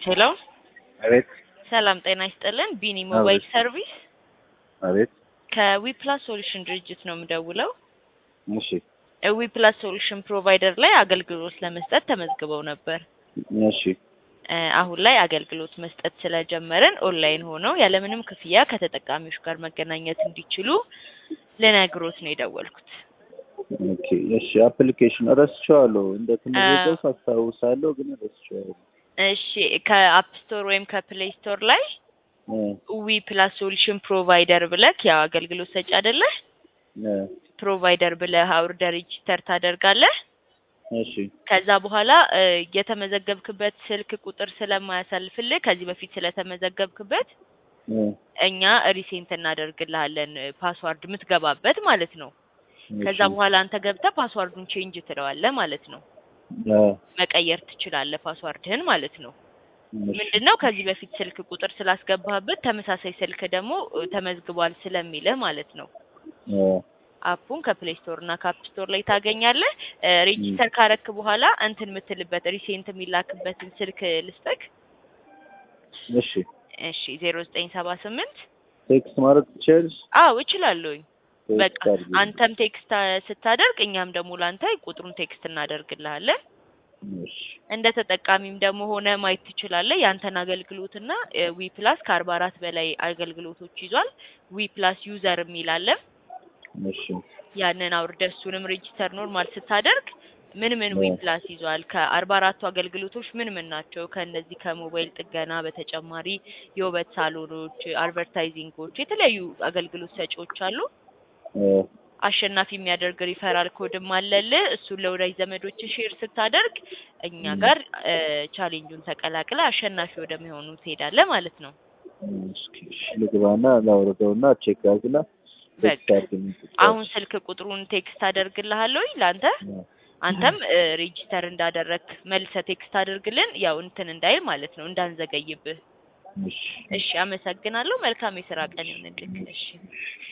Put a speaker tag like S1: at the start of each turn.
S1: ሄሎ
S2: አቤት
S1: ሰላም ጤና ይስጥልን። ቢኒ ሞባይል
S2: አቤት።
S1: ሰርቪስ
S2: አቤት።
S1: ከዊፕላስ ሶሉሽን ድርጅት ነው የምደውለው።
S2: እሺ
S1: ዊፕላስ ሶሉሽን ፕሮቫይደር ላይ አገልግሎት ለመስጠት ተመዝግበው ነበር።
S2: እሺ
S1: እ አሁን ላይ አገልግሎት መስጠት ስለጀመርን ኦንላይን ሆነው ያለምንም ክፍያ ከተጠቃሚዎች ጋር መገናኘት እንዲችሉ ልነግሮት ነው የደወልኩት።
S2: ኦኬ እሺ አፕሊኬሽን ረስቼዋለሁ። እንደ ተመዘገብኩ አስታውሳለሁ፣ ግን ረስቼዋለሁ።
S1: እሺ ከአፕ ስቶር ወይም ከፕሌይ ስቶር ላይ
S2: እ
S1: ዊ ፕላስ ሶሉሽን ፕሮቫይደር ብለህ ያው አገልግሎት ሰጪ አይደለህ
S2: እ
S1: ፕሮቫይደር ብለህ አውርደህ ሬጂስተር ታደርጋለህ።
S2: እሺ
S1: ከዛ በኋላ እ የተመዘገብክበት ስልክ ቁጥር ስለማያሳልፍልህ ከዚህ በፊት ስለተመዘገብክበት
S2: እ
S1: እኛ ሪሴንት እናደርግልሃለን ፓስዋርድ የምትገባበት ማለት ነው። ከዛ
S2: እሺ
S1: በኋላ አንተ ገብተህ ፓስዋርዱን ቼንጅ ትለዋለህ ማለት ነው።
S2: እ
S1: መቀየር ትችላለህ ፓስዋርድህን ማለት ነው።
S2: እሺ
S1: ምንድነው ከዚህ በፊት ስልክ ቁጥር ስላስገባህበት ተመሳሳይ ስልክ ደግሞ እ ተመዝግቧል ስለሚልህ ማለት ነው።
S2: እ
S1: አፑን ከፕሌይ ስቶር እና ከአፕ ስቶር ላይ ታገኛለህ። እ ሬጂስተር ካረክ በኋላ እንትን የምትልበት ሪሴንት የሚላክበትን ስልክ ልስጠክ።
S2: እሺ
S1: እሺ ዜሮ ዘጠኝ ሰባ ስምንት
S2: ቴክስት ማለት ትችያለሽ?
S1: አዎ እችላለሁኝ። በቃ
S2: ቴክስት አድርጊ።
S1: አንተም ቴክስት አ- ስታደርግ እኛም ደግሞ ላንተ ቁጥሩን ቴክስት እናደርግልሃለን።
S2: እሺ
S1: እንደ ተጠቃሚም ደግሞ ሆነ ማየት ትችላለህ። ያንተን አገልግሎትና ዊ ፕላስ ከአርባ አራት በላይ አገልግሎቶች ይዟል። ዊ ፕላስ ዩዘር የሚል አለ።
S2: እሺ
S1: ያንን አውርደህ እሱንም ሬጂስተር ኖርማል ስታደርግ ምን ምን ዊ
S2: እ
S1: ፕላስ ይዟል፣ ከአርባ አራቱ አገልግሎቶች ምን ምን ናቸው፣ ከእነዚህ ከሞባይል ጥገና በተጨማሪ የውበት ሳሎኖች፣ አድቨርታይዚንጎች፣ የተለያዩ አገልግሎት ሰጪዎች አሉ።
S2: እ
S1: አሸናፊ የሚያደርግ ሪፈራል ኮድም አለልህ። እሱን ለወዳጅ ዘመዶች ሼር ስታደርግ እኛ
S2: እ
S1: ጋር እ ቻሌንጁን ተቀላቅለ አሸናፊ ወደሚሆኑ ትሄዳለህ ማለት ነው።
S2: እስኪ እሺ ልግባና ላውርደውና ቼክ አድርግና ቴክስት
S1: በቃ
S2: አድርጊልኝ
S1: አሁን
S2: ትችያለሽ?
S1: ስልክ ቁጥሩን ቴክስት አደርግልሃለሁ ለአንተ
S2: እ
S1: አንተም እ ሬጂስተር እንዳደረግ መልሰ ቴክስት አድርግልን። ያው እንትን እንዳይል ማለት ነው እንዳንዘገይብህ።
S2: እሺ
S1: እሺ አመሰግናለሁ። መልካም የስራ ቀን ይሁንልህ። እሺ